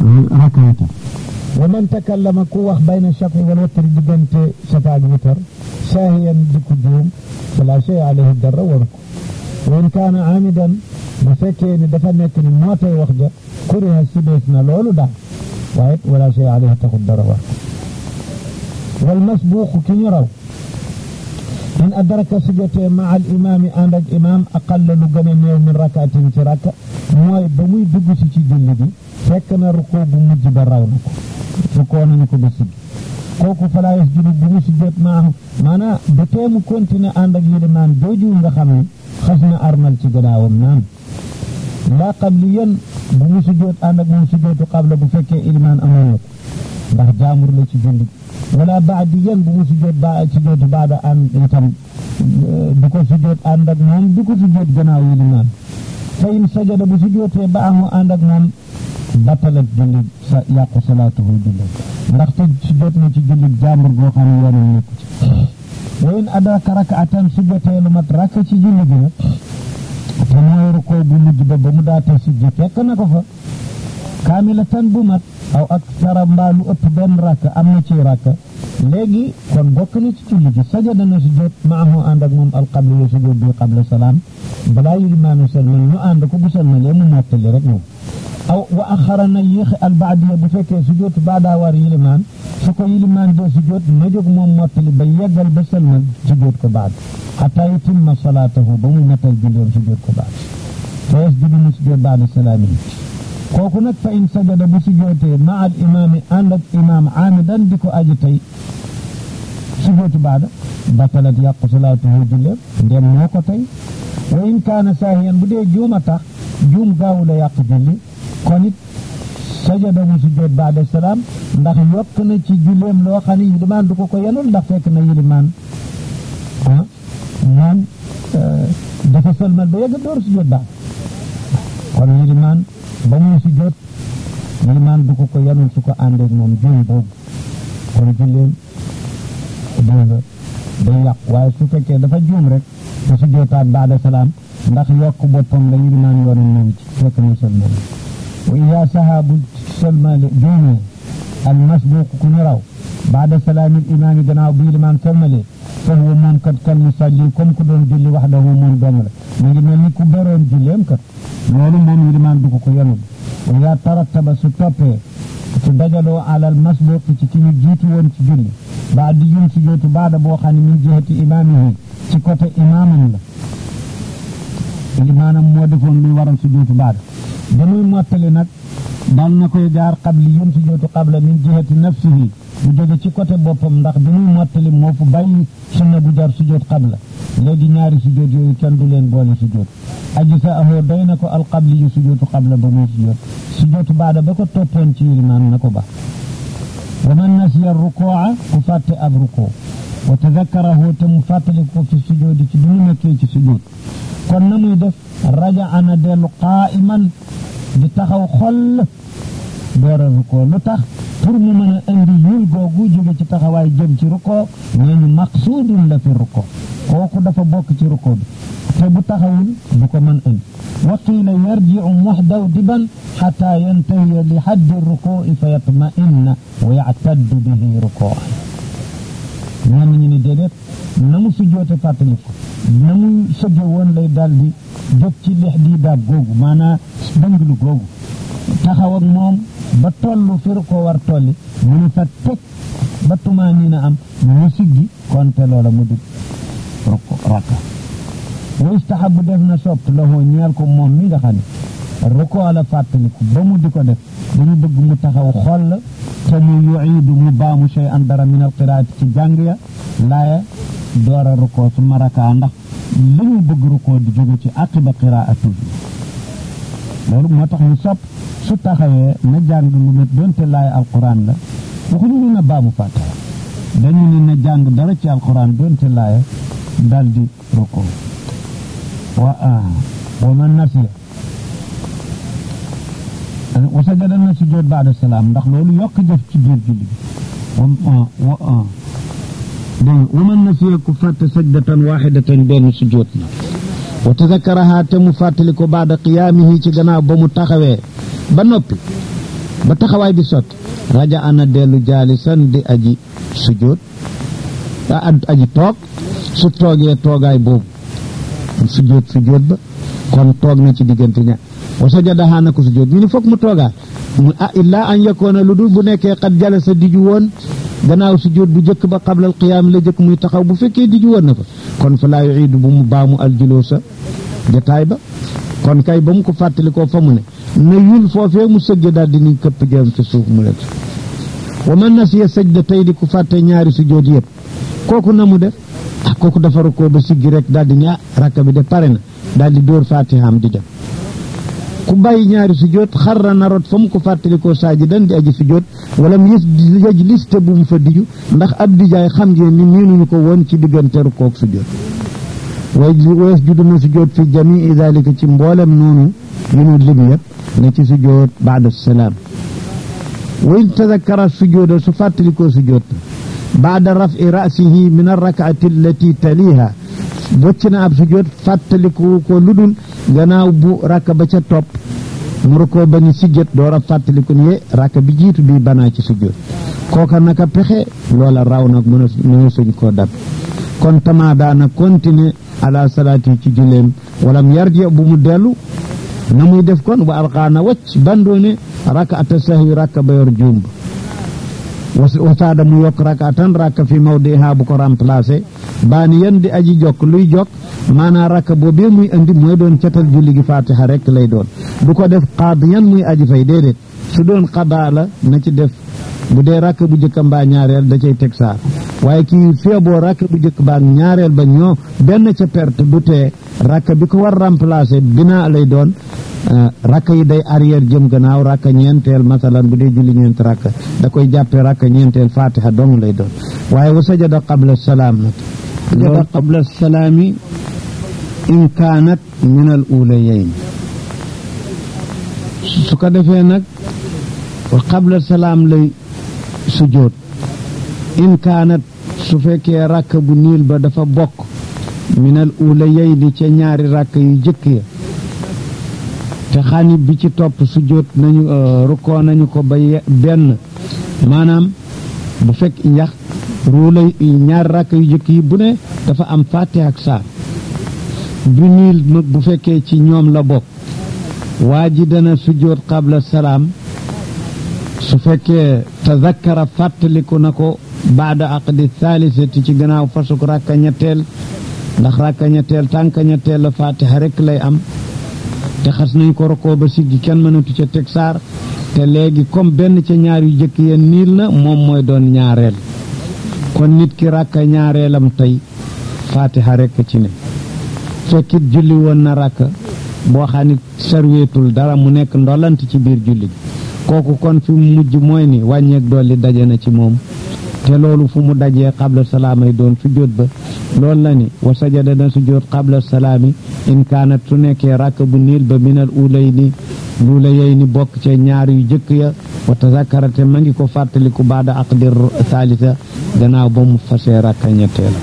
rakkaata wa man takallama ku wax bayna shafi wal watri diggante shafa ak witar saahiyan di ko juum fala shay alayhi dara waru ko wa in kaana amidan bu fekkee ni dafa nekk ni moo tay wax ja kuriha sibees na loolu daal waaye wala shay alayhi taxul dara war ko wal masbuuqu ki ñu raw in adraka su jotee ma al imaami ànd ak imaam aqalla lu gën a néew min rakaatin ci rakka mooy ba muy dugg si ci julli bi fekk na rukoo bu mujj ba raw na ko rukoo nañu ko ba siggi kooku falaa yasjudu bu mu sujjóot maahu maanaam ba tee mu continuer ànd ak yilimaan jooju nga xam ne xas na armal ci gannaawam naan laa qabliyan bu mu sujjóot ànd ak moom sujjóotu qabla bu fekkee ilimaan amoon na ko ndax jaamur la ci julli wala baadiyan bu mu sujjóot ba sujjóotu baada ànd itam du ko sujjóot ànd ak moom du ko sujjóot gannaaw yilimaan fa in sajada bu sujjóotee ba amu ànd ak moom battalat julli sa yàqu salaatuhu julli ndaxte sujjóot na ci julli jàmbur goo xam ne yoonam nekku ci wa in adraka rakaatan sujjóotee lu mat rakk ci julli bi nag te mooy rukoo bu mujj ba ba mu daate sujji fekk na ko fa kaamilatan bu mat aw ak tara mbaa lu ëpp benn rakk am na ci rakk léegi kon bokk na ci julli gi sajada na sujjóot maahu ànd ak moom alqabli yo sujjóot bi qabla salaam balaa yilimaanu salmal ñu ànd ko bu salmalee mu mottali rek moom aw wa axara na yéexi albaadiya bu fekkee sujjóotu baadaa war yilimaan su ko yilimaan dee sujjóot na jóg moom mottali ba yeggal ba salmal sujjóot ko baad xataa yutimma salaatahu ba mu matal julleem sujjóot ko baad te yasjudu mu sujjóot baada salaamihi kooku nag fa in sajada bu sujjóotee ma al imaami ànd ak imaam aamidan di ko aji tey sujjóotu baada batalat yàqu salaatuhu julleem ndem moo ko tey wa in kaana saahiyan bu dee juuma tax juum gaawu la yàq julli kon it sajada mu sujjóot baada salaam ndax yokk na ci julleem loo xam ne yilimaan du ko ko yenul ndax fekk na yilimaan ah moom dafa sëlmal ba yegg door sujjóot baada kon yilimaan ba muy sujjóot yilimaan du ko ko yenul su ko àndeek moom juum boobu kon julleem dégg nga day yàq waaye su fekkee dafa juum rek te sujjóotaat baada salaam ndax yokk boppam la yilimaan yoonam moom ci fekk mu sëlmal wa ida sahabu sëlmale juumee al masbuq ku ñu raw baada salaamil imaami gannaaw bi yilimaan sëlmalee fa huwa moom kat kal musalli comme ku doon julli waxdahu moom dong la mu ngi mel ni ku beroon julleem kat loolu moom yilimaan du ko ko yenul wa ida tarattaba su toppee su dajaloo alal masbuq ci ki ñu jiitu woon ci julli ba di yum sujjóotu baada boo xam ne min jihati imaamihi ci côté imaamam la limaanam moo defoon luy waral sujjóotu baada ba muy mottali nag dal na koy jaar qabli yum sujjóotu qabla min jihati nafsihi bu jóge ci côté boppam ndax bi muy mottali moo fu bàyyi sunna bu jar sujjóot qabla léegi ñaari sujjóot yooyu kenn du leen boole sujjóot aji sa ahoo doy na ko alqabli yu sujjóotu qabla ba muy sujjóot sujjóotu baada ba ko toppoon ci limaan na ko ba wa man nasiya rukuu'a ku fàtte ab rukuu wa tadakkarahu te mu fàttali ko fi sujjóoti ci bi mu nekkee ci sujjóot kon na muy def raja ana dellu qaa'iman di taxaw xoll door a rukoo lu tax pour mu mën a indi yul googu jóge ci taxawaay jëm ci rukoo nee ñu maqsuudun la fi rukoo kooku dafa bokk ci rukoo bi te bu taxawul du ko mën indi wa qiila yarji'u muhdawdiban xataa yantahiya li xaddi rukoo'i fa yatma'inna wa ya'taddu bihi rukoo'an ñenn ñi ni déedéet na mu sujjoote fàttali ko na mu sëgge woon lay dal di jóg ci lex di daab googu maanaa dënglu googu taxaw ak moom ba tollu fi ko war tolli mu ni fa teg ba tumaaniina am mu siggi konte loola mu di rakka wa istahabu def na sopp lahoo ñeel ko moom mi nga xam ne rukoo la fàttaliku ba mu di ko def dañu bëgg mu taxaw xoll te mu yuiidu mu baamu shay an dara min alqiraati ci jàng ya laaya door a rukoo su maraka ndax li ñu bëgg rukoo di jóge ci aqiba qiraatu bi loolu moo tax ñu sopp su taxawee na jàng lu met doonte laaya alquran la waxuñu ni na baamu fàttara dañu ni na jàng dara ci alquran doonte laaya dal di rukoo wa wa man nasiya wa sajada na sujjóot baada salaam ndax loolu yokk jëf ci biir julli bi wa dégg wa man nasiya ku fàtte sajdatan waxidatan benn sujjóot la wa tazakaraha te mu fàttali ko baada qiyaamihi ci gannaaw ba mu taxawee ba noppi ba taxawaay bi sotti raja ana dellu jaalisan di aji sujjóot a aji toog su toogee toogaay boobu sujjóot sujjóot ba kon toog na ci diggante ña wa sajada xaana ko sujjóot ñu ni foog mu toogaat mu ah illaa an yakoona lu dul bu nekkee xat jala sa diju woon gannaaw sujjóot bu jëkk ba qabla al qiyaam la jëkk muy taxaw bu fekkee diju woon na fa kon fa laa yuiidu bu mu baamu aljuloo sa jataay ba kon kay ba mu ko fàttalikoo fa mu ne na yul foofee mu sëgge daal di ni këpp jëm ci suuf mu lekk wa man nasiya sajda tey di ku fàtte ñaari sujjóot yëpp kooku na mu def ah kooku dafa rukkoo ba siggi rek daal di ni ah rakka bi de pare na daal di dóor fatihaam di dem ku bàyyi ñaari sujjóot xarra na rot fa mu ko fàttalikoo saajidan di aji sujjóot wala mu yës yaj liste bu mu fa diju ndax ab dijaay xam ngeen ni miinuñu ko woon ci diggante rukkoog sujjóot way wees judu na sujjóot fi jamii dalika ci mboolem noonu yu nu lim yëpp na ci sujjóot baada salaam wa in tadakkara sujjóoda su fàttalikoo sujjóot baada rafi rasihi min arrakaati allati taliha bocc na ab sujjóot fàttaliku ko ludul gannaaw bu rakka ba ca topp mu rukkoo ba ni sigget door a fàttaliku ni ye rakka bi jiitu bi banaa ci sujjóot kooka naka pexe loola raw nag mën a mën a suñ koo dab kon tamaa daana continuer ala salaati ci julleem walam yarji bu mu dellu na muy def kon wa alqaana wacc bandoone rakaata sahwi rakka ba yor juum wasaada mu yokk rakaatan rakka fi mawdiha bu ko remplacé baani yan di aji jokk luy jokk maanaa rakka boobee muy andi mooy doon catal julli gi fatiha rek lay doon du ko def qaadiyan muy aji fay déedéet su doon qadaa la na ci def bu dee rakk bu jëkk mbaa ñaareel da cay teg saar waaye kii feeboo rakk bu jëkk baa ñaareel ba ñoo benn ca perte du tee rakk bi ko war remplacer binaa lay doon rakk yi day arrière jëm gannaaw rakk ñeenteel masalan bu dee julli ñeent rakk da koy jàppee rakk ñeenteel fatiha dong lay doon waaye wa sajada qabla salaam nag sajada qabla salaami in kaanat min al ulayayn su ko defee nag wa qabla salaam lay sujjóot in kaanat su fekkee rakk bu niil ba dafa bokk minal ulayayni ca ñaari rakk yu jëkk ya te xanib bi ci topp sujjóot nañu rukkoo nañu ko ba benn maanaam bu fekk njax ruulay ñaari rakk yu jëkk yi bu ne dafa am fatiha ak saar bu niil bu fekkee ci ñoom la bokk waa ji dana sujjóot qabla salaam su fekkee tazakkara fàttaliku na ko baada aqdi thaalisati ci gannaaw fasuk rakka ñetteel ndax rakka ñetteel tànka ñetteel la fatiha rek lay am te xas nañ ko rokoo ba siggi kenn mënatu ca teg saar te léegi comme benn ca ñaar yu jëkk yeen niil na moom mooy doon ñaareel kon nit ki rakka ñaareelam tey fatiha rek ci ne fekkit julli woon na rakka boo xam ne sarweetul dara mu nekk ndolant ci biir julli gi kooku kon fi mu mujj mooy ni wàññeek dolli daje na ci moom te loolu fu mu dajee qabla salaamay doon sujjóot ba loolu la ni wa sajada na sujjóot qabla salaami in kaanat su nekkee rakk bu niil ba minal ulay ni luula yey ni bokk ca ñaar yu jëkk ya wa tazakarate ma ngi ko fàttaliku baada aqdi thaalita gannaaw ba mu fasee rakka ñetteela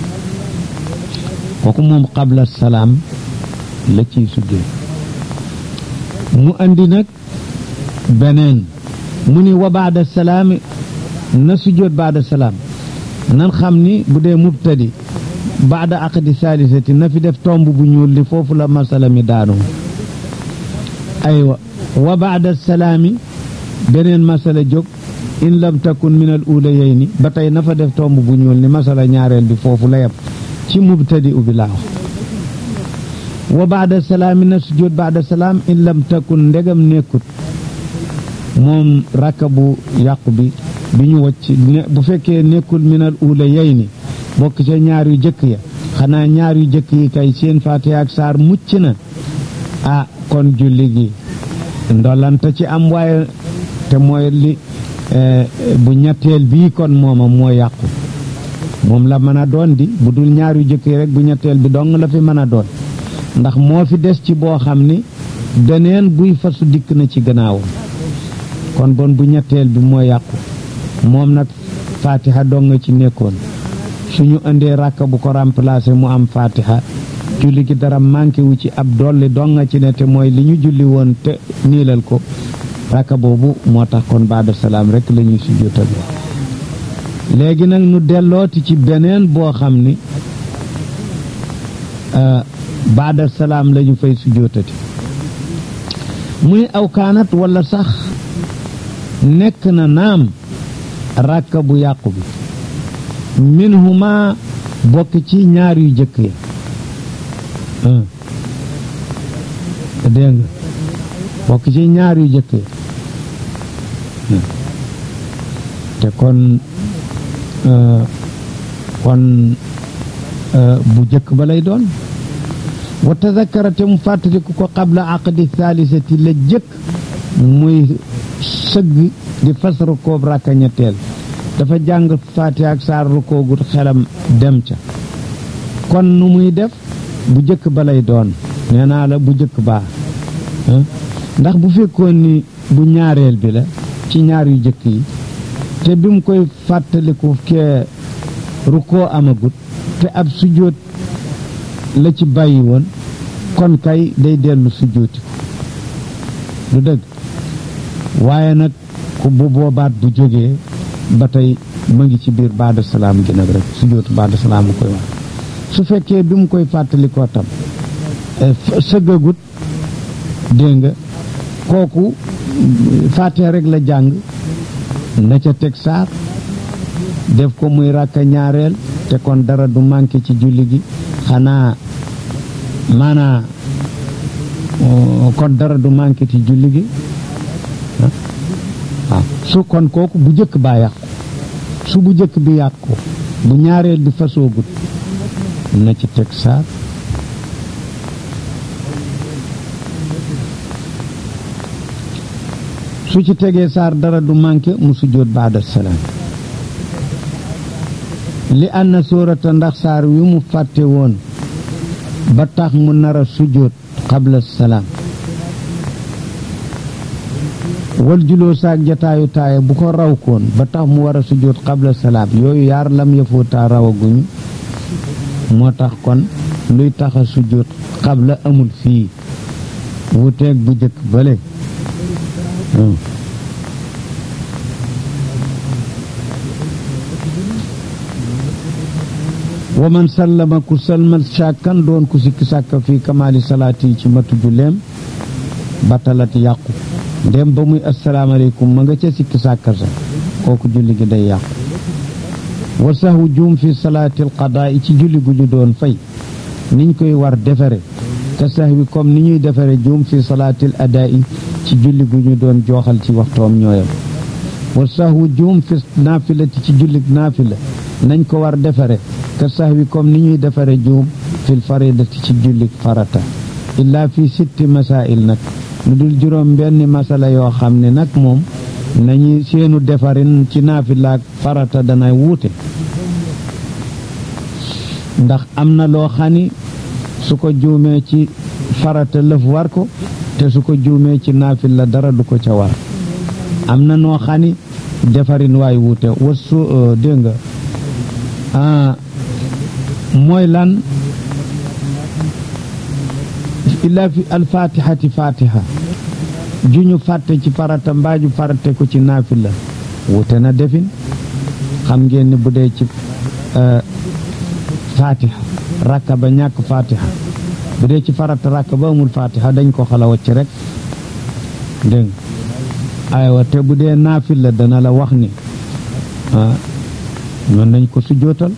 kooku moom qabla salaam la ciy sujjóot mu andi nag beneen mu ni wa baada salaami na sujjóot baada salaam nan xam ni bu dee mubtadi baada aqdi saalisati na fi def tomb bu ñuul li foofu la masala mi daanu aywa wa baada salaami beneen masala jóg in lam takun min al ulayayni ba tey na fa def tomb bu ñuul ni masala ñaareel bi foofu la yem ci mubtadi ubi laaw wa baada salaami na sujjóot baada salaam in lam takun ndegam nekkut moom rakka bu yàqu bi bi ñu wacc bu fekkee nekkul minal uula yey ni bokk ca ñaar yu jëkk ya xanaa ñaar yu jëkk yi kay seen faatiha ak saar mucc na ah kon julli gi ndolanta ci am waaye te mooy li bu ñetteel bii kon mooma moo yàqu moom la mën a doon di bu dul ñaar yu jëkk yi rek bu ñetteel bi dong la fi mën a doon ndax moo fi des ci boo xam ni deneen buy fasu dikk na ci gannaawam kon bon bu ñetteel bi moo yàqu moom nag fatiha dong ci nekkoon suñu indee rakka bu ko remplacer mu am fatiha julli gi dara manqué wu ci ab dolli dong ci ne te mooy li ñu julli woon te niilal ko rakka boobu moo tax kon baada salaam rek la ñuy sujjóotal léegi nag nu dellooti ci beneen boo xam ni baada salaam la ñu fay sujjóotati mu ni aw kaanat wala sax nekk na naam rakka bu yàqu bi minhuma bokk ci ñaar yu jëkk ya dégg nga bokk ci ñaar yu jëkk ya te kon kon bu jëkk ba lay doon wa tazakara te mu fàttaliku ko qabla aqdi thaalisati la jëkk muy sëgg di fas rukoob rakka ñetteel dafa jàng faatiha ak saar rukoogut xelam dem ca kon nu muy def bu jëkk ba lay doon nee naa la bu jëkk baa ndax bu fekkoon ni bu ñaareel bi la ci ñaar yu jëkk yi te bi mu koy fàttaliku kee rukkoo amagut te ab sujjóot la ci bàyyi woon kon kay day dellu sujjóoti ko du dëgg waaye nag ku bu boobaat bu jógee ba tey ma ngi ci biir baada salaam gi nag rek sujjóotu baada salaam mu koy wax su fekkee bi mu koy fàttalikoo tam sëggagut dégg nga kooku fàttee rek la jàng na ca teg saar def ko muy ràkka ñaareel te kon dara du manqué ci julli gi xanaa maanaa kon dara du manqué ci julli gi waaw su kon kooku bu jëkk baa yàqu su bu jëkk bi yàqu bu ñaareel bi fasoogut na ci teg saar su ci tegee saar dara du manqué mu sujjóot baada salaam li ànd sóorata ndax saar wi mu fàtte woon ba tax mu nar a sujjóot qabla salaam wal juloo saak jataayu taaya bu ko raw koon ba tax mu war a sujjóot qabla salaam yooyu yaar lam yëfootaa rawaguñu moo tax kon luy tax a sujjóot qabla amul fii wuteeg bu jëkk bële wa man sallama ku salmal shakkan doon ku sikki sàkka fii kamaali salaati ci matu julleem batalat yàqu ndem ba muy asalaamaaleykum ma nga ca sikki sàkka sa kooku julli gi day yàqu wa sahwu juum fi salaatil qadaa ci julli gu ñu doon fay niñ koy war defare te sahwi comme ni ñuy defare juum fi salaatil adaa ci julli gu ñu doon jooxal ci waxtoom ñooyam wa sahwu juum fi naafilati ci julli naafila nañ ko war defare ka sahwi comme ni ñuy defare juum fil faridati ci julli farata illaa fi sitti masail nag lu dul juróom benn masala yoo xam ne nag moom nañu seenu defarin ci naafilaak farata danay wuute ndax am na loo xani su ko juumee ci farata lëf war ko te su ko juumee ci naafil la dara du ko ca war am na noo xani defarin waay wuute wasu dégg nga ah mooy lan illaa fi alfatihati fatiha ju ñu fàtte ci farata mbaa ju fàtte ko ci naafil la wuute na defin xam ngeen ni bu dee ci fatiha rakka ba ñàkk fatiha bu dee ci farata rakka ba amul fatiha dañ ko xala wacc rek dégg aywa te bu dee naafil la dana la wax ni ah ñoon nañ ko sujjootal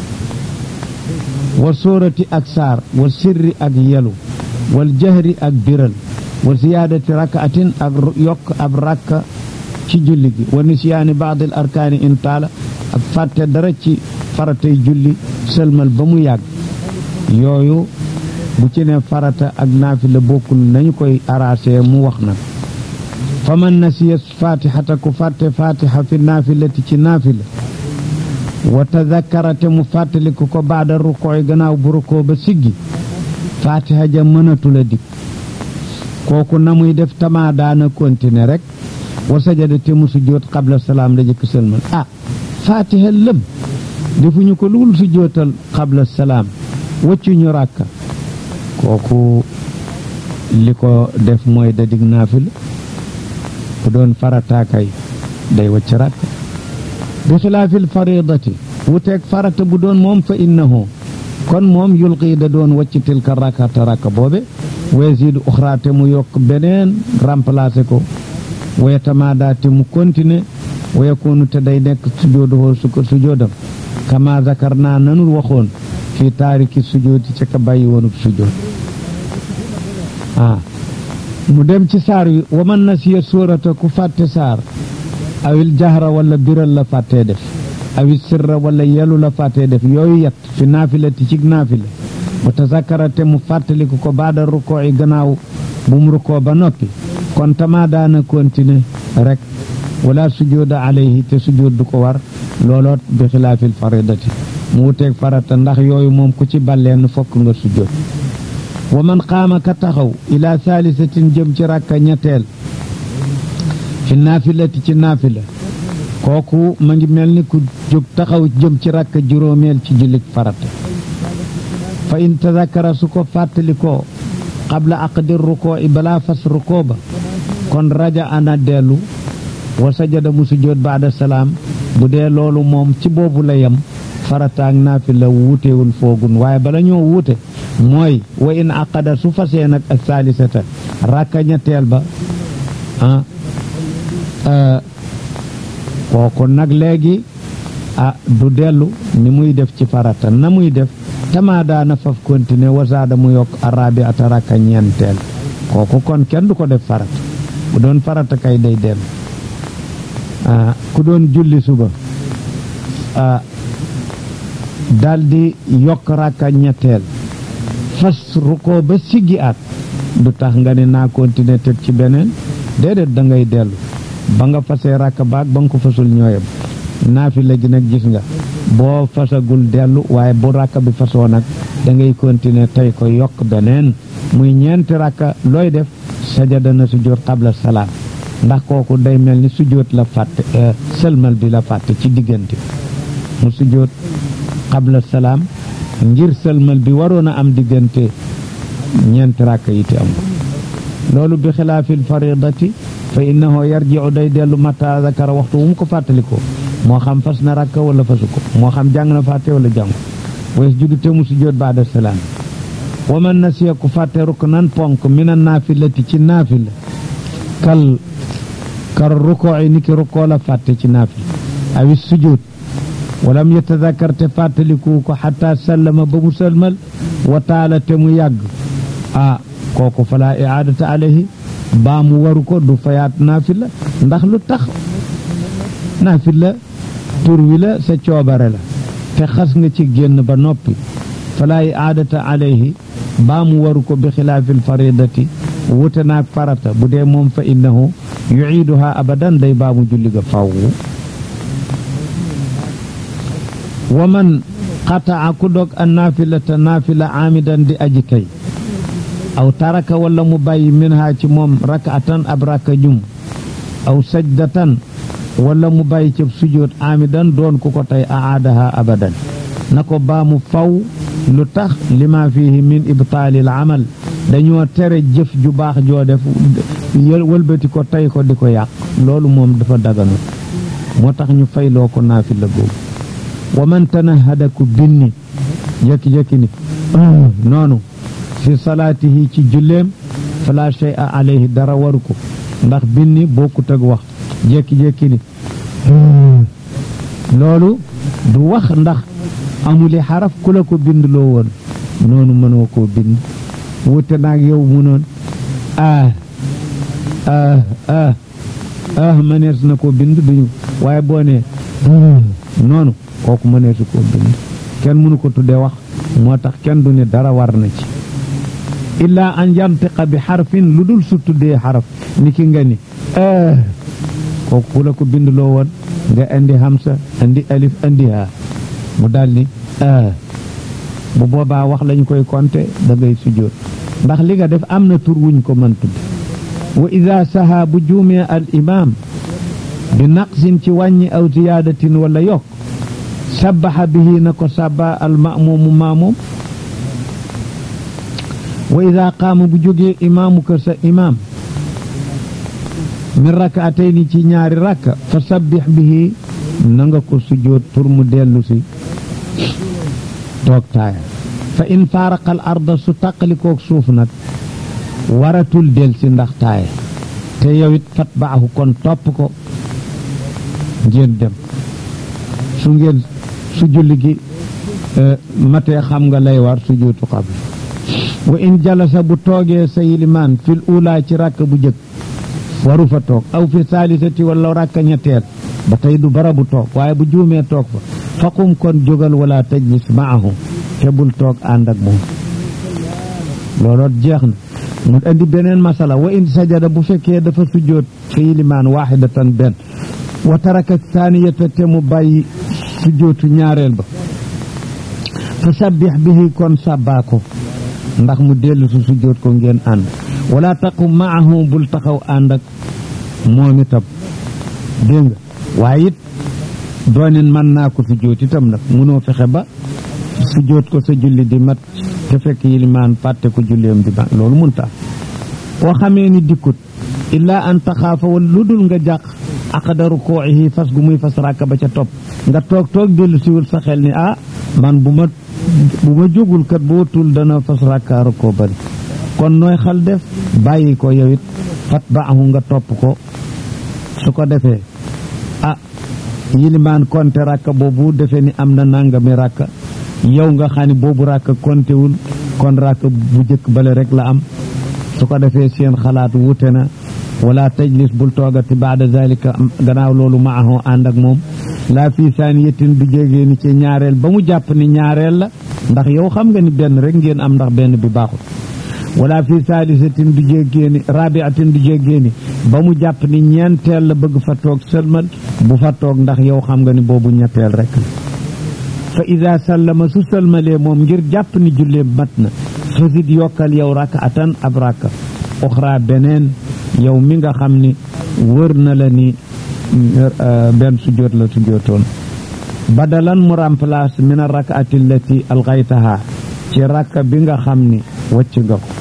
wa sóorati ak saar wa sirri ak yelu wal jahri ak biral wa ziyaadati rakaatin ak yokk ab rakka ci julli gi wa nisyaani baadil arkaani in taala ak fàtte dara ci faratay julli sëlmal ba mu yàgg yooyu bu ci ne farata ak naafila bokkul nañu koy arrangé mu wax nag fa man nasiya fatihata ku fàtte fatiha fi naafilati ci naafila wa tadakkara te mu fàttaliku ko baada rukooy gannaaw bu rukoo ba siggi fatiha ja mënatula dikk kooku na muy def tamaa daana continuer rek wa sajada te mu sujjóot qabla salaam la jëkk sëlmal ah fatiha lëm defuñu ko lul sujjóotal qabla salaam waccuñu ràkka kooku li ko def mooy dadig naafila bu doon farata kay day wacc rakka bi xilaafil faridati wuteeg farata bu doon moom fa innahu kon moom yulqi da doon wacc tilka rakata rakka boobe wa yasidu uxra te mu yokk beneen remplacé ko wa yatamada te mu continuer wa yakunu te day nekk sujooduhoo suko sujoodam kama zakar naa nanul waxoon fii taariki sujoodi ca ka bàyyi woonub sujood ah mu dem ci saar wi wa man nasiya suurata ku fàtte saar awil jahra wala biral la fàttee def awil sirra wala yelu la fàttee def yooyu yet fi naafilati ci naafila wa tazakara te mu fàttaliku ko baada rukoo yi gannaaw bu mu rukoo ba noppi kon tama daana continuer rek wala sujooda alayhi te sujood du ko war looloot bi xilaafil faridati mu wuteeg farata ndax yooyu moom ku ci balleen fokk nga sujood wa man qaama ka taxaw ila saalisatin jëm ci rakka ñetteel fi naafilati ci naafila kooku ma ngi mel ni ku jóg taxaw jëm ci rakka juróomeel ci jullit farata fa in tazakara su ko fàttali ko qabla aqdi rukoo i balaa fas rukoo ba kon raja ana dellu wa sajada mu sujjoot baada salaam bu dee loolu moom ci boobu la yem farataak naafila wuutewul foogun waaye bala ñoo wuute mooy wa in aqada su fasee nag ak saalisata rakka ñetteel ba ah kooku nag léegi ah du dellu ni muy def ci farata na muy def tama daana faf continuer wasaada mu yokk arabi ata rakka ñeenteel kooku kon kenn du ko def farata bu doon farata kay day dellu ah ku doon julli suba ah daldi yokk rakka ñetteel fas rukkoo ba siggi at du tax nga ne naa continuer teg ci beneen déedéet da ngay dellu ba nga fasee rakka baag ba nga ko fasul ñooyam naafila gi nag gis nga boo fasagul dellu waaye bu rakka bi fasoo nag da ngay continuer tey ko yokk beneen muy ñeenti rakka looy def sajada na sujjóot qabla salaam ndax kooku day mel ni sujjóot la fàtte sëlmal bi la fàtte ci diggante mu sujjóot qabla salaam ngir sëlmal bi waroon a am diggante ñeenti rakka yi te am loolu bi xilaafil faridati fa innahu yarji'u day dellu mata zakara waxtu wu mu ko fàttalikoo moo xam fas na rakka wala fasu ko moo xam jàng na fàtte wala jàng wees judu te mu sujjóot baada salaam wa man nasiya ku fàtte ruknan ponk mina naafilati ci naafila kal kar rukoo yi niki rukoo la fàtte ci naafila awi sujjóot walam yatadakar te fàttaliku ko xataa sallama ba mu sëlmal wa taala te mu yàgg ah kooku fala iaadata alayhi baa mu waru ko du fayaat naafila ndax lu tax naafila tur wi la sa coobare la te xas nga ci génn ba noppi fala iaadata alayhi baa mu waru ko bi xilaafil faridati wute naag farata bu dee moom fa innahu yuciiduha abadan day baa mu julli ga faw wa man qataa ku dog a naafilata naafila aamidan di aji kay aw taraka wala mu bàyyi minha ci moom rakatan ab raka jum aw sajdatan wala mu bàyyi ci sujjóot aamidan doon ku ko tey aadaha abadan na ko baa mu faw lu tax lima fihi min ibtaalil amal dañoo tere jëf ju baax joo def wëlbati ko tey ko di ko yàq loolu moom dafa daganu moo tax ñu fayloo ko naafila googu wa man tanahada ku binni jekki-jekki ni noonu fi salaatihi ci julleem fala shay'a alayhi dara waru ko ndax binni bokkut ak wax jekki-jekki ni loolu du wax ndax amuli xaraf ku la ko bind loo woon noonu mënoo koo bind wute naag yow mu noon ah ah ah ah mënees na koo bind duñu waaye boo ne noonu kooku mëneesu koo bind kenn mënu ko tuddee wax moo tax kenn du ne dara war na ci illaa an yantiqa bi xarfin lu dul su tuddee xaraf ni ki nga ni kooku ku la ko bind loo woon nga indi hamsa indi alif indi haa mu daal ni bu boobaa wax lañu koy konte da ngay sujjóot ndax li nga def am na tur wuñ ko mën tudd wa ida saha bu juumee al imaam bi naqsin ci wàññi aw ziyaadatin wala yokk sabbaxa bihi na ko sabba al maamuumu maamuum wa ida qaama bu jógee imaamu kër sa imaam min rakaatayni ci ñaari rakka fa sabbix bihi na nga ko sujjóot pour mu dellu si toog taaya fa in faaraqal arda su taqalikoog suuf nag waratul del si ndax taaya te yow it fat baaxu kon topp ko ngeen dem su ngeen su julli gi matee xam nga lay war sujjóotu qabla wa in jalasa bu toogee sa yilimaan fil ula ci rakk bu jëkk waru fa toog aw fi saalisati wala rakka ñetteel ba tey du bara bu toog waaye bu juumee toog fa faqum kon jógal wala tajlis maahu te bul toog ànd ak moom looloot jeex na mu indi beneen masala wa in sajada bu fekkee dafa sujjóot sa yilimaan waaxidatan benn wa taraka saaniyata te mu bàyyi sujjóotu ñaareel ba fa sabbix bihi kon sàbbaa ko ndax mu dellu su sujjóot ko ngeen ànd wala taqum maahu bul taxaw ànd ak moom itam dégg nga waaye it doonin mën naa ko sujjóot itam nag munoo fexe ba sujjóot ko sa julli di mat te fekk yilimaan fàtte ko julleem di ba loolu munta koo xamee ni dikkut illaa an taxaafa wala lu dul nga jàq aqda rukuuhi fas gu muy fas ràkk ba ca topp nga toog toog dellu siwul sa xel ni ah man bu ma bu ma jógul kat boo tul dana fas ràkkaaru koo bari kon nooy xal def bàyyi ko yow it fat baaxu nga topp ko su ko defee ah yilimaan konte ràkka boobu defee ni am na nangami ràkka yow nga xam ne boobu ràkka kontewul kon ràkka bu jëkk bale rek la am su ko defee seen xalaat wuute na wala tajlis bul toogati baada zalika gannaaw loolu maaxoo ànd ak moom laa fii saaniyatin du jégee ni ci ñaareel ba mu jàpp ni ñaareel la ndax yow xam nga ni benn rek ngeen am ndax benn bi baaxul wala fii saalisatin du jéggee ni rabiatin du jéggee ni ba mu jàpp ni ñeenteel la bëgg fa toog sëlmal bu fa toog ndax yow xam nga ni boobu ñetteel rek la fa ida sallama su sëlmalee moom ngir jàpp ni jullee mat na fasit yokkal yow rakaatan ab raka oxra beneen yow mi nga xam ni wër na la ni benn sujjóot la sujjóotoon badalan mu remplace min a rakaati allati alxaytaha ci rakka bi nga xam ni wacc nga ko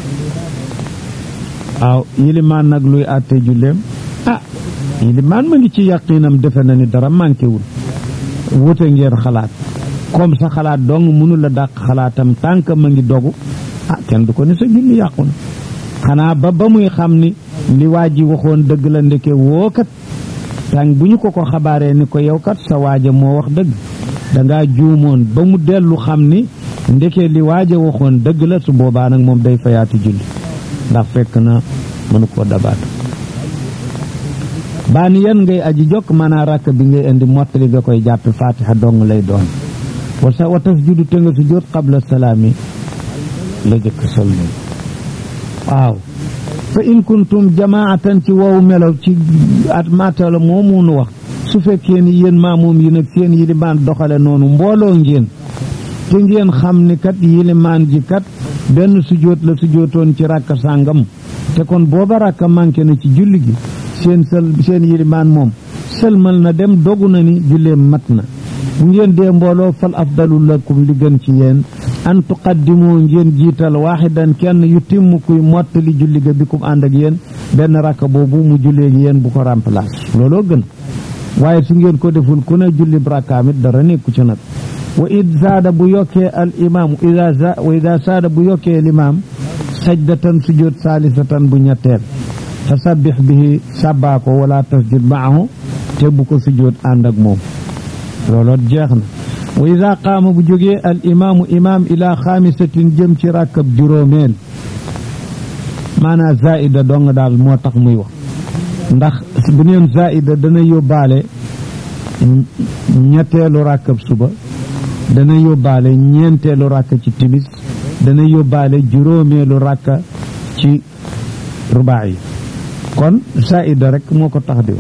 waaw yilimaan nag luy àtte julleem ah yilimaan ma ngi ci yaqiinam defe na ni dara manqué wul wute ngeen xalaat comme sa xalaat dong mënu la dàq xalaatam tànk ma ngi dogu ah kenn du ko ni sa julli yàqu na xanaa ba ba muy xam ni li waa ji waxoon dëgg la ndeke woo kat tàng bu ñu ko ko xabaaree ni ko yow kat sa waaja moo wax dëgg dangaa juumoon ba mu dellu xam ni ndeke li waaja waxoon dëgg la su boobaa nag moom day fayaati julli ndax fekk na mënu koo dabaat baa ni yan ngay aji jokk maanaa rakk bi ngay indi mottali nga koy jàppe fatiha dong lay doon wa sa wa tasjudu te nga sujjóot qabla salaami la jëkk salmal waaw fa in kuntum jamaatan ci wow melaw ci at matala moo munu wax su fekkee ni yéen maamoom yi nag seen yilimaan doxale noonu mbooloo ngeen te ngeen xam ni kat yilimaan ji kat benn sujjóot la sujjóotoon ci rakka sàngam te kon booba rakka manqué na ci julli gi seen sël seen yilimaan moom sëlmal na dem dogu na ni julleem mat na bu ngeen dee mbooloo fal afdalu lakum li gën ci yéen an tuqaddimu ngeen jiital waaxidan kenn yu timm kuy mottali julli ga bi kum ànd ak yéen benn rakka boobu mu julleeg yéen bu ko remplace looloo gën waaye su ngeen ko deful ku ne julli rakkaam it dara nekku ci nag wa id saada bu yokkee al imaam wa ida saada bu yokkee limaam sajdatan sujjóot saalisatan bu ñetteel fa sabbix bihi sàbbaa ko wala tasjud maahu te bu ko sujjóot ànd ak moom looloot jeex na wa ida qaama bu jógee al imaamu imaam ila xaamisatin jëm ci rakkab juróomeel maanaa zaida dong daal moo tax muy wax ndax bu neen zaida dana yóbbaale ñetteelu rakkab suba dana yóbbaale ñeenteelu rakka ci timis dana yóbbaale juróomeelu rakka ci rubaa yi kon zaida rek moo ko tax di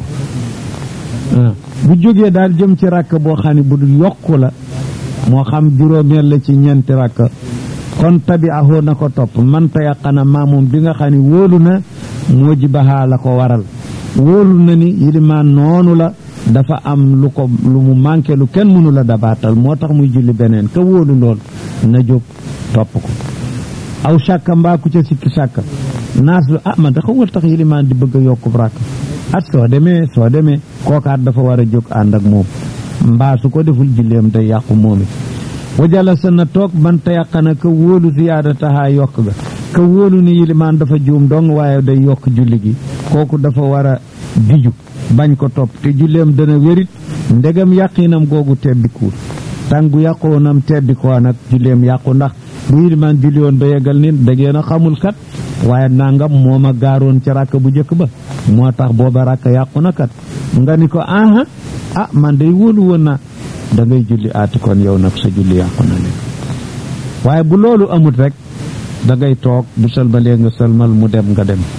wax bu jógee daal jëm ci rakk boo xam ne bu yokku la moo xam juróomeel la ci ñeenti rakk kon tabi'ahu na ko topp man tayaqana maamoom bi nga xam ne wóolu na moo jibahaa la ko waral wóolu na ni yilimaan noonu la dafa am lu ko lu mu manqué lu kenn mënu la dabaatal moo tax muy julli beneen ka wóolu lool na jóg topp ko aw sàkka mbaa ku ca sikki sàkka naas lu ah man da xawal tax yilimaan di bëgg a yokkub rakk at soo demee soo demee kookaat dafa war a jóg ànd ak moom mbaa su ko deful julleem day yàqu moom it wajala sa na toog man te yàqana ka wóolu ziyaadatahaa yokk ga ka wóolu ni yilimaan dafa juum dong waaye day yokk julli gi kooku dafa war a diju bañ ko topp te julleem dana wérit ndegam yàqinam googu tebbikuwul tàngu yàqoonam tebbi ko nag julleem yàqu ndax bu yilimaan julli woon ba yeggal ni da ngeen a xamul kat waaye nangam moo ma gaaroon ca ràkk bu njëkk ba moo tax booba ràkk yàqu na kat nga ni ko aha ah man day wóolu woon na da ngay julli aati kon yow nag sa julli yàqu na leen waaye bu loolu amut rek da ngay toog bu sëlmalee nga sëlmal mu dem nga dem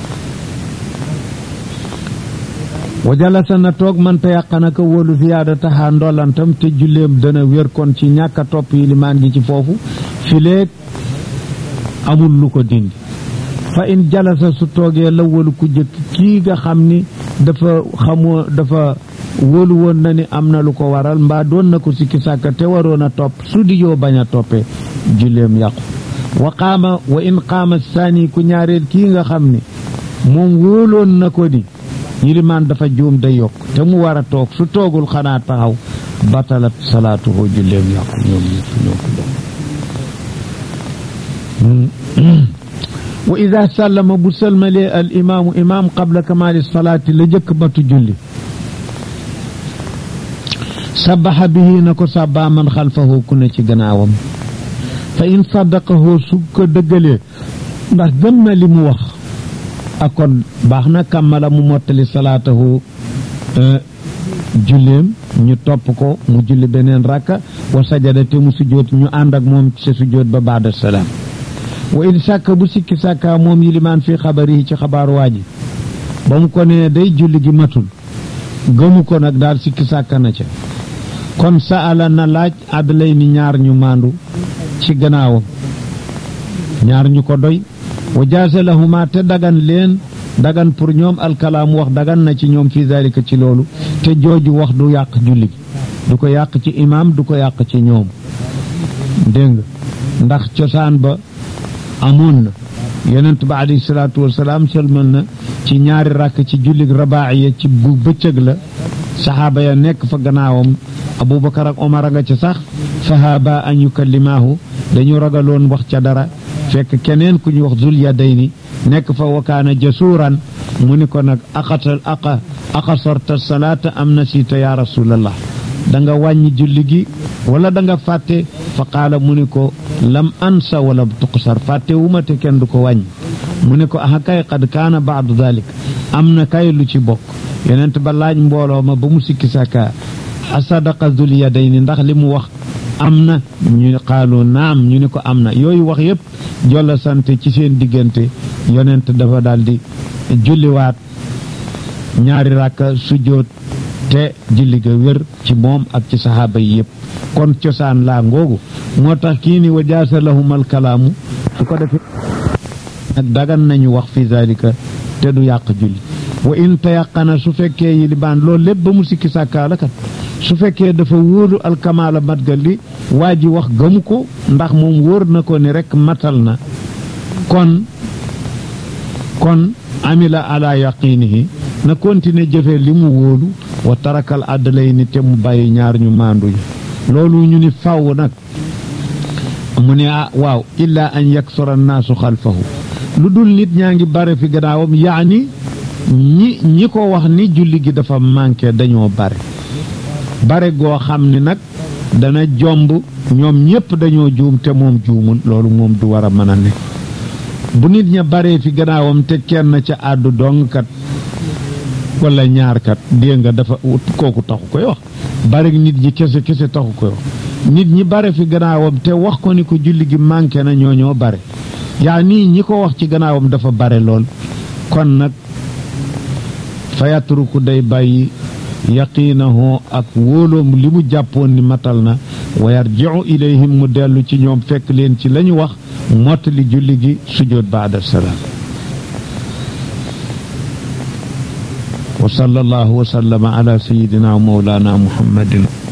wa jalasa na toog man te yàqana ko wóolu ziyaada taxaa ndollantam te julleem dana wér kon ci ñàkk a topp yilimaan gi ci foofu fileeg amul lu ko dindi fa in jalasa su toogee la wóolu ku jëkk kii nga xam ni dafa xamoo dafa wóolu woon na ni am na lu ko waral mbaa doon na ko sikki sàkka te waroon a topp su di yoo bañ a toppee julleem yàqu wa qaama wa in qaama saani ku ñaareel kii nga xam ni moom wóoloon na ko di yilimaan dafa juum day yokk te mu war a toog su toogul xanaa taxaw batalat salaatuhu julleem yàqu ñoom ñëpp ñoo ko bokk wa ida sallama bu sëlmalee al imaamu imaam qabla kamaali salaati la jëkk batu julli sabaxa bihi na ko sàbbaa man xalfahu ku ne ci gannaawam fa in saddaqahu su ko dëggalee ndax gëm na li mu wax ak kon baax na kàmmala mu mottali salaatahu julleem ñu topp ko mu julli beneen rakka wa sajada te mu sujjóot ñu ànd ak moom ci sujjóot ba baada salaam wa in sàkka bu sikki sàkka moom yilimaan fii xabar yi ci xabaaru waa ji ba mu ko nee day julli gi matul gëmu ko nag daal sikki sàkka na ca kon saala na laaj adlay ni ñaar ñu maandu ci gannaawam ñaar ñu ko doy wa jaasa lahuma te dagan leen dagan pour ñoom alkalaam wax dagan na ci ñoom fii zalika ci loolu te jooju wax du yàq julli gi du ko yàq ci imaam du ko yàq ci ñoom dégg nga ndax cosaan ba amoon na yonent ba alayhi salaatu wasalaam sëlmal na ci ñaari rakk ci jullig rabaa'iya ci bu bëccëg la saxaaba ya nekk fa gannaawam abubakar ak omar a nga ca sax fahaaba an yukallimaahu dañu ragaloon wax ca dara fekk keneen ku ñu wax zul yadayni nekk fa wakaana jasuuran mu ni ko nag aqatal aqa aqasarta salaata am nasiita ya rasulallah da nga wàññi julli gi wala da nga fàtte fa qaala mu ni ko lam ansa wala tuqsar fàtte wu ma te kenn du ko wàññi mu ni ko aha kay qad kaana baadu dalik am na kay lu ci bokk yonent ba laaj mbooloo ma ba mu sikki sàkka asadaqa zul yadayni ndax li mu wax am na ñu xaalu naam ñu ni ko am na yooyu wax yépp jolla sant ci seen diggante yonent dafa daldi julliwaat ñaari ràkka sujjóot te julli ga wér ci moom ak ci saxaaba yi yépp kon cosaan laa ngoogu moo tax kii ni wa jaasa lahumal kalaamu su ko defee nag dagan nañu wax fi zalika te du yàq julli wa in tayaqana su fekkee yilibaan loolu lépp ba mu sikki sàkkaala kat su fekkee dafa wóolu alkamaala mat ga li waa ji wax gëmu ko ndax moom wóor na ko ni rekk matal na kon kon amila ala yaqinihi na continuer jëfe li mu wóolu wa tarakal àddalay ni te mu bàyyi ñaar ñu maandu yi loolu ñu ni faw nag mu ne ah waaw illa an yaksura annaasu xalfahu lu dul nit ñaa ngi bare fi gannaawam yaani ñi ñi ko wax ni julli gi dafa manqué dañoo bare bare goo xam ni nag dana jomb ñoom ñépp dañoo juum te moom juumul loolu moom du war a mën a nekk bu nit ña baree fi gannaawam te kenn ca àddu dong kat wala ñaar kat dégg nga dafa kooku taxu koy wax bare nit ñi kese kese taxu koy wax nit ñi bare fi gannaawam te wax ko ni ko julli gi manqué na ñoo ñoo bare yaa nii ñi ko wax ci gannaawam dafa bare lool kon nag fayatruku day bàyyi yaqiinahu ak wóoloom li mu jàppoon ni matal na wa yarji'u ilayhim mu dellu ci ñoom fekk leen ci lañu wax mottali julli gi sujjóot baada salaam wa sallallahu wa sallama ala sayyidina wa mawlana muhammadin